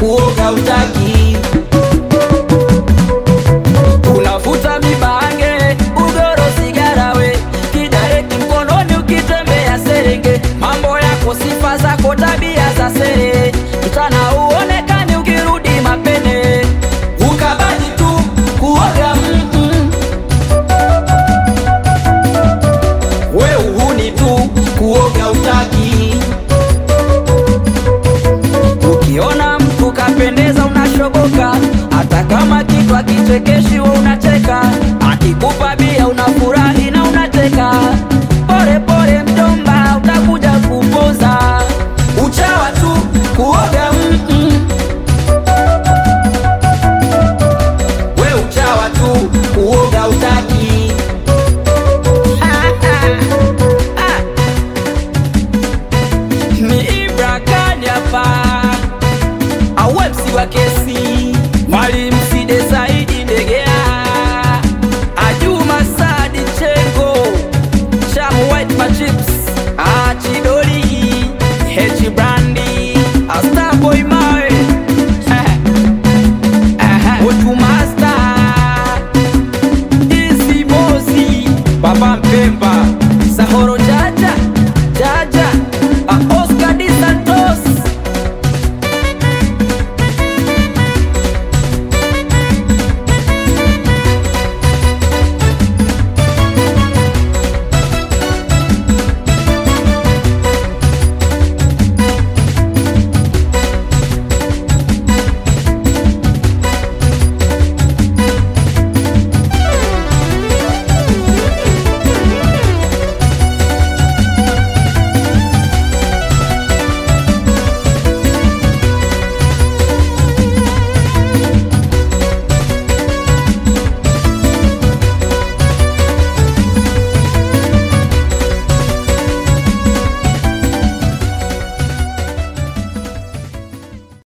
kuoga utaki unavuta mibange ugoro sigara we kidareki mkononi ukitembea serenge mambo yako sifa zako tabia za sere mchana uonekani ukirudi mapene ukabaji tu kuoga mm-mm. we uhuni tu kuoga utaki ukiona mtu kapendeza unashoboka hata kama kitu akichekeshi we unacheka akikupa bia unafurahi na unacheka pore pore mjomba utakuja kupoza uchawa tu kuoga mm-mm. we uchawa tu kuoga utaki Ah, ah, ah. ni Ibra Kani hapa awepsi wa kesi